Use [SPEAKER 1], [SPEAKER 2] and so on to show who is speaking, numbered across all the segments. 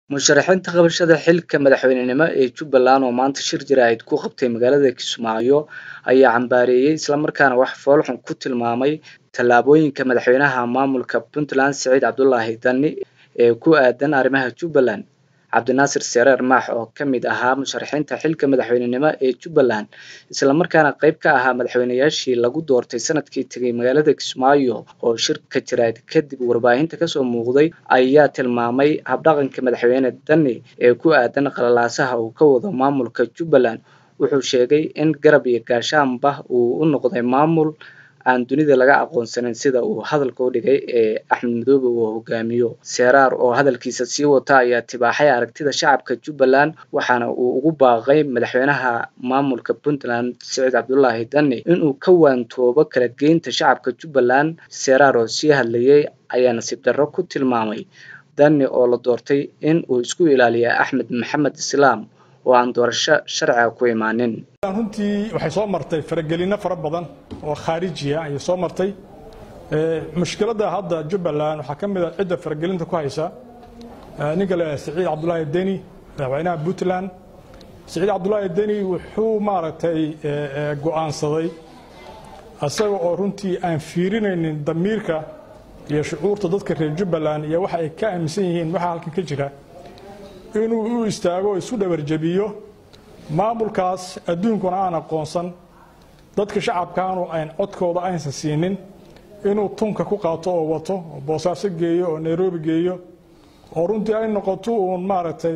[SPEAKER 1] musharaxiinta qabashada xilka madaxweynenimo ee jubbaland oo maanta shir jaraa'id ku qabtay magaalada kismaayo ayaa cambaareeyey islamarkaana wax foolxun ku tilmaamay tallaabooyinka madaxweynaha maamulka puntland siciid cabdulaahi dani ee ku aadan arrimaha jubbaland cabdinaasir sereer maax oo ka mid ahaa musharaxiinta xilka madaxweynenimo ee jubbaland islamarkaana qayb ka ahaa madaxweyneyaashii lagu doortay sanadkii tegay magaalada kismaayo oo shirka jaraa'id kadib warbaahinta kasoo muuqday ayaa tilmaamay habdhaqanka madaxweyne dani ee ku aadan qalalaasaha uu ka wado maamulka jubbaland wuxuu sheegay in garab iyo gaashaanba uu u noqday maamul aan dunida laga aqoonsanin sida uu hadalka u dhigay ee axmed madoobe uu hogaamiyo seeraar oo hadalkiisa sii wata ayaa tibaaxay aragtida shacabka jubbaland waxaana uu ugu baaqay madaxweynaha maamulka puntland siciid cabdulaahi dani inuu ka waantoobo kala geynta shacabka jubbaland seeraar oo sii hadlayay ayaa nasiib darro ku tilmaamay dani oo la doortay in uu isku ilaaliya axmed maxamed islaam oo aan doorasho sharciga ku imaanin
[SPEAKER 2] runtii waxay soo martay faragelino fara badan oo khaarijiya ayay soo martay mushkiladda hadda jubbaland waxaa ka mid a cidda faragelinta ku haysa ninka la siciid cabdulaahi deni madaxweynaha puntland siciid cabdulaahi deni wuxuu maaragtay go'aansaday isaga oo runtii aan fiirinaynin damiirka iyo shucuurta dadka reer jubbaland iyo waxa ay ka aaminsan yihiin waxa halkan ka jira inuu u istaago oo isu dhabarjabiyo maamulkaas adduunkuna aan aqoonsan dadka shacabkaanu ayn codkooda aysan siinin inuu tunka ku qaato oo wato oo boosaaso geeyo oo nairobi geeyo oo runtii ay noqoto uun maaragtay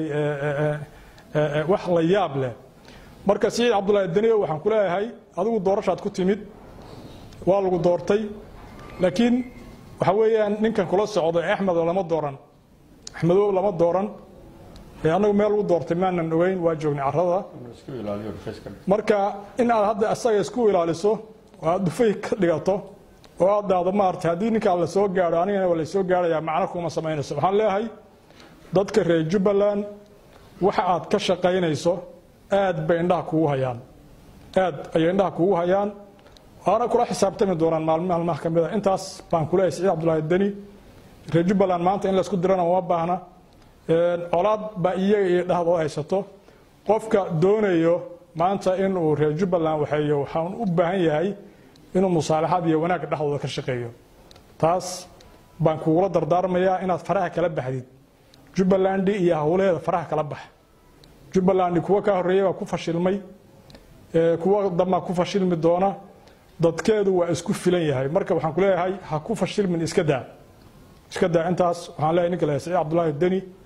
[SPEAKER 2] wax la yaab leh marka siciid cabdulaahi daniyo waxaan ku leeyahay adigu doorashaad ku timid waa lagu doortay laakiin waxa weeyaan ninkan kula socdo axmed lama dooran axmedow lama dooran annagu meel lagu doortay maanan ogeyn waa joognay carrada marka in aad hadda asaga isku ilaaliso oo aad dhufay ka dhigato oo aad dhahdo maarata haddii ninkaa la soo gaadho anigana waa lasoo gaadhayaa macno kuma samaynayso waxaan leeyahay dadka reer jubbaland waxa aad ka shaqaynayso aad bay indhaha kugu hayaan aad ayay indhaha kugu hayaan waana kula xisaabtami doonaan maalmi maalmaha ka mid a intaas baan ku leeyahay siciid cabdulaahi deni reer jubbaland maanta in laysku dirana uma baahna colaad baa iyaga iyo dhahdood haysato qofka doonayo maanta inuu reer jubbaland waxeeyo waxaan u baahan yahay inuu musaalaxad iyo wanaag dhexdooda ka shaqeeyo taas baan kugula dardaarmayaa inaad faraha kala baxdid jubbalandi iyo howlaheeda faraha kala bax jubbalandi kuwa ka horreeya waa ku fashilmay kuwa dambaa ku fashilmi doona dadkeedu waa isku filan yahay marka waxaan ku leeyahay ha ku fashilmin iska daa iska daa intaas waxaan leeyahay ninka leeyahay siciid cabdulaahi deni